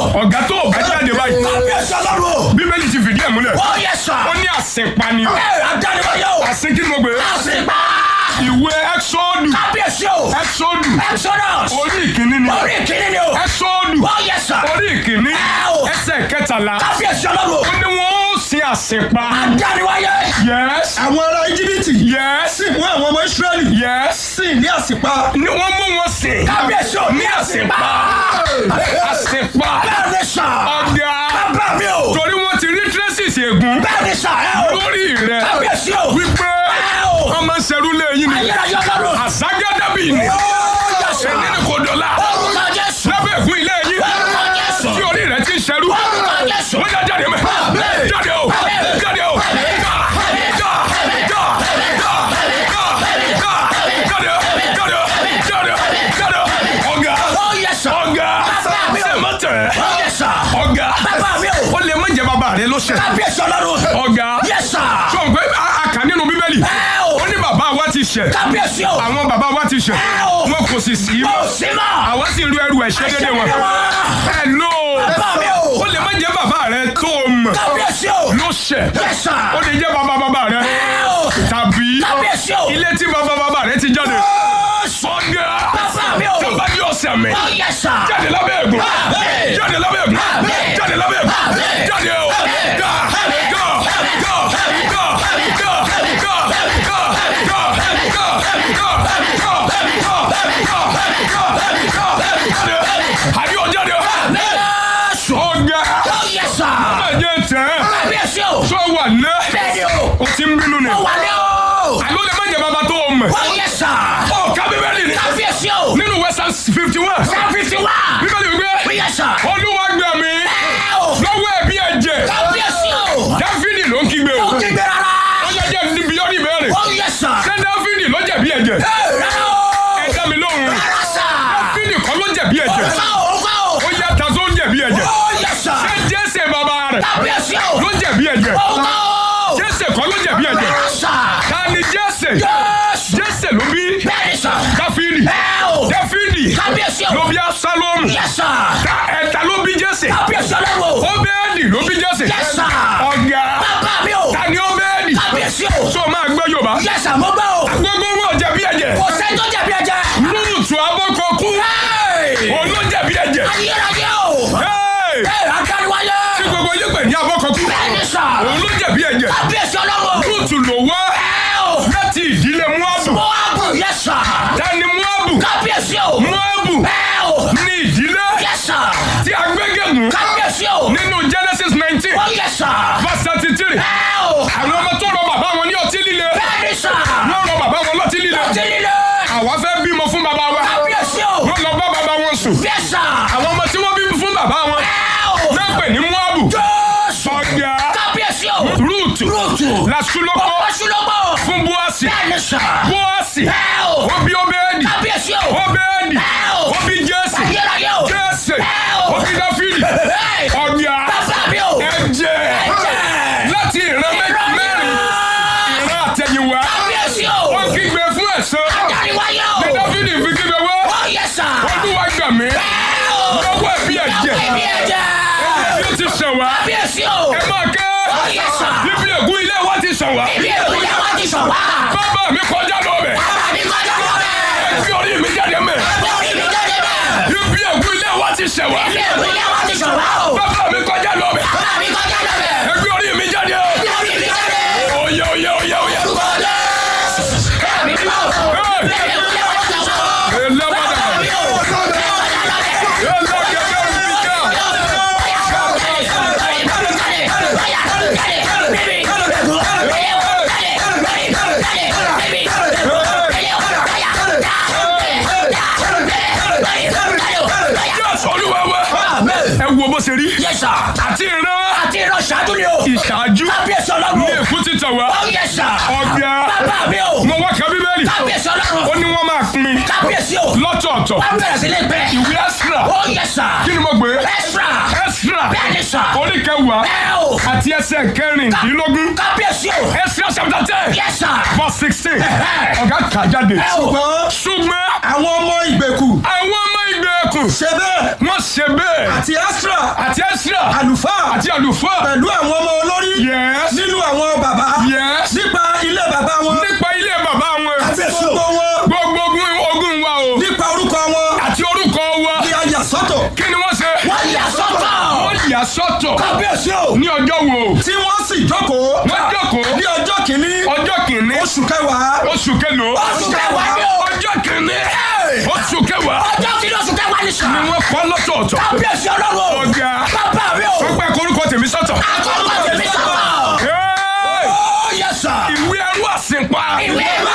ọ̀gá tó o bá jáde báyìí kábíyèsí ọlọ́run o. bíbélì ti fìdí ẹ̀ múlẹ̀ ó yẹ sà. ó ní àsìnpani ẹ adániwáyé o. àsìn kí ni mo gbé àṣìpá. ìwé ẹ́sọ́ọ̀dù kábíyèsí o. ẹ́sọ́ọ̀dù exodus. orí ìkíní ni orí ìkíní ni o. ẹ́sọ́ọ̀dù ó yẹ sà. orí ìkíní Ẹ o. ẹsẹ̀ kẹtàlá kábíyèsí ọlọ́run o. ó ní wọ́n ó sin àsìnpa adániwáyé. yes àwọn ará íjíbítì yes sì mú àwọn ọmọ ísírẹ́lì yes sì ní àsìpa ni wọ́n mú wọn sìn kábíyèsí o. ní àsìnpa àsìnpa bẹ́ẹ̀ ni sà. ọ̀gá bàbá mi o. torí wọ́n ti rí traces ègún bẹ́ẹ̀ ni sà. ẹ o. lórí rẹ̀ kábíyèsí o. wípé ẹ o. wọ́n máa ń ṣerú lẹ́yìn ni ayérayé ọlọ́run. àságádàbí ni ó yẹ sà. èyí ni kò dọ̀la orúkọ jésù. lábẹ́ ègún ilé yín orúkọ jésù. tí orí rẹ̀ ti ń ṣerú orúkọ jésù. wọ́n yá jáde mẹ́ jáde o jáde o já já já já já já jáde o jáde o jáde o jáde o ọ̀gá ó yẹ sà. ọ̀gá Bàbá mi o. sẹ́mọ̀tẹ̀ ó yẹ sà. ọ̀gá bàbá mi o. ó lè má jẹ́ bàbá rẹ ló ṣẹ̀ kábíyèsí ọlọ́run. ọ̀gá yẹ sà. sọ pé a a kà nínú bíbélì ẹ o. ó ní bàbá wa ti ṣẹ̀ kábíyèsí o. àwọn bàbá wa ti ṣẹ̀ Ẹ o. wọn kò sì sí ó mọ́ sí mọ́. àwa sì ru ẹrù ẹ̀ṣẹ̀ dédé wọn ẹ lò bàbá mi o. ó lè má jẹ́ bàbá rẹ tó o mọ̀ kábíyèsí o. ló ṣẹ̀ yẹ sà. ó lè jẹ́ bàbá bàbá rẹ ẹ o. tàbí kábíyèsí o. ilé tí bàbá bàbá rẹ ti jáde ọ̀gá bàbá mi o. tó bá ní ọ̀sẹ̀ mi ó yẹ sà. jáde lábẹ́ ẹ̀gún Àmín. jáde lábẹ́ ẹ̀gún Àmín. jáde lábẹ́ ẹ̀gún Àmín. jáde o gà gà gà gà gà gà gà gà gà gà gà àbí o jáde o Jésù. ọ̀gá ó yẹ sà. ẹ̀jẹ̀ tẹ̀ kábíyèsí o. sọ wà ná bẹ́ẹ̀ni o. o ti ń bínú ni ó wà ní o. àló lè má jẹ bàbá tó o mọ̀ ó yẹ sà. ọ̀ ká bíbélì ni kábíyèsí o. nínú western fifty one sáfìsì wá. bíbélì ó wípé yẹ sà. olúwa gbà mí ẹ o. lọ́wọ́ ẹ̀bí ẹ̀jẹ̀ kábíyèsí o. dáfídì ló ń kígbe o ó kígbe rárá. ọjọ́ jẹ́ níbi ọ́ ní ìbéèrè ó yẹ sà. ṣé dáfídì ló jẹ̀bi ẹ̀jẹ̀ ẹ rárá o. ẹ dá mi lóhùn rárá sà. dáfídì kọ́ ló jẹ̀bi ẹ̀jẹ̀ ó kọ́ o. ó kọ́ o. ó yá ta tó ń jẹ̀bi ẹ̀jẹ̀ ó yẹ sà. ṣé jésè bàbá rẹ̀ kábíyèsí o. ló jẹ̀bi ẹ̀jẹ̀ ó kọ́ o. jésè kọ́ ló jẹ̀bi ẹ̀jẹ̀ rárá sà. ta ni jésè Jésù. jésè ló bí bẹ́ẹ̀ni sà. dáfídì ẹ o. dáfídì kábíyèsí o. ló bí absalomu yẹ sà. ta ẹ̀ta ló bí jésè kábíyèsí ọlọ́run o. óbẹ́ẹ̀dì ló bí jésè Yes, sir. ọ̀gá bàbá mi o. ta ni óbẹ́ẹ̀dì kábíyèsí o. tó máa gbọ́ yorùbá yẹ sà mo gbọ́ o. gbogbo wọn ò jẹ̀bi ẹ̀jẹ̀ kò sẹ́ni tó jẹ̀bi ẹ̀jẹ̀. lúùtù abọ́kọ̀kú òun ló jẹ̀bi ẹ̀jẹ̀ ayérayé o. Hey! ẹ akáríwáyé. tí gbogbo yín pè ní abọ́kọ̀kú bẹ́ẹ̀ni sà. òun ló jẹ̀bi ẹ̀jẹ̀ kábíyèsí ọlọ́run o. lúùtù ló wá ẹ o. láti ìdílé muabu mo wá bù yẹ sà. tani muabu kábíyèsí o. muabu ẹ o. ní ìdílé yẹ sà. tí a gbégégun kábíyèsí o. nínú genesis nineteen ó yẹ sà. verse thirty three ẹ o. àwọn ọmọ tó rọ bàbá wọn ní ọtí líle bẹ́ẹ̀ni sà. wọ́n rọ bàbá wọn lọ́tí líle ọtí líle. àwa fẹ́ bímọ fún bàbá wa kábíyèsí o. wọ́n lọ bá bàbá wọn sùn yẹ sà. àwọn ọmọ tí wọ́n bí fún bàbá wọn ẹ o. náà pè ní muabu jésù. ọ̀gá kábíyèsí o. rúùtù rúùtù. làṣúlọ́kọ́ ọ̀pọ̀ṣulọ́gbọ̀. fún búọ́sì bẹ́ẹ̀ni sà. búọ́sì ẹ o. ó bí óbẹ́ẹ̀dì kábíyèsí o. óbẹ́ẹ̀dì ẹ o. ó bí jésì ayérayé o. jésì ẹ o. ó bí dáfídì Hey! ọ̀gá bàbá mi o. ẹ̀jẹ̀ Ẹ̀jẹ̀. láti ìran mẹ́- mẹ́rin ìran àtẹ̀yìnwá kábíyèsí o. ó kígbe fún ẹ̀san Adáríwáyé o. ní dáfídì fi kígbe wá Ó yẹ sà. olúwa gbà mí Ẹ o. lọ́wọ́ ẹ̀bí ẹ̀jẹ̀ Ẹbí ẹ̀jẹ̀. bí ó ti sàn wá Kábíyèsí o. ẹ máa ké Ó yẹ sà. bíbí ègún ilé wa ti sàn wá Ibi ìpínlẹ̀ wa ti sọ̀ wá. bàbá mi kọjá lọ bẹ̀ Bàbá mi kọjá lọ bẹ́ẹ̀. fi orí mi jáde mẹ́ Lórí mi jáde bẹ́ẹ̀. bíbí ègún ilé wa ti sàn wá Ibi ìpínlẹ̀ wa ti sọ̀ wá o. bàbá mi kọjá lọ bẹ̀ Bàbá mi kọjá lọ bẹ́ẹ̀. fi orí mi jáde Lórí mi jáde. oyè oyè oyè oyè. Kọ́lé. Ẹ̀mí mi o. Ibi ìpínlẹ̀ wa ti sọ̀ wá. Elabada. Bàbá mi o. Kọjá lọ bẹ́ẹ̀. Elakebemika. Yes, Olúwa wa. ẹ wo bó ṣe rí àti ìran ìṣáájú ní èkú ti tàn wá ọ̀gá mo wá ka bíbélì ó ní wọ́n máa pín lọ́tọ̀ọ̀tọ̀ ìwé ẹ́sìrà kí ni mo gbé ẹ́sìrà orí kẹwàá àti ẹsẹ̀ kẹrìndínlógún ẹ́sìrà chapter ten Yes, sir. verse sixteen Ẹ̀hẹ́. ọ̀gá kà jáde ṣùgbọ́n ṣùgbọ́n àwọn ọmọ ìgbèkù àwọn ọmọ ìgbèkùn sádọ́kù ṣe bẹ́ẹ̀ wọ́n ṣe bẹ́ẹ̀ àti astra àti ẹ́sírà àlùfáà àti àlùfáà pẹ̀lú àwọn ọmọ olórí Yes. nínú àwọn bàbá Yes. nípa ilé bàbá wọn nípa ilé bàbá wọn àti gbogbo wọn gbogbo ogun ogun wa o nípa orúkọ wọn àti orúkọ wa ní ayà sọ́tọ̀ kí ni wọ́n ṣe wọ́n yà sọ́tọ̀. wọ́n yà sọ́tọ̀ kábíyèsí o. ní ọjọ́ wo tí wọ́n sì jókòó wọ́n jókòó ní ọjọ́ kìíní ọjọ́ kìíní oṣù kẹwàá oṣù kẹlòó oṣù kẹwàá ni o. ọjọ́ kìíní oṣù kẹwàá ọjọ́ kìíní oṣù kẹwàá ni sà. ni wọ́n kọ́ lọ́tọ̀ọ̀tọ̀ kábíyèsí ọlọ́run o. ọ̀gá bàbá mi o. wọ́n pẹ́ korúkọ tèmi sọ́tọ̀. àkọ́kọ́ tèmi sọ̀tọ̀. Hey! ó yẹ sà. ìwé ẹrú àsìnpa ìwé ẹ̀rọ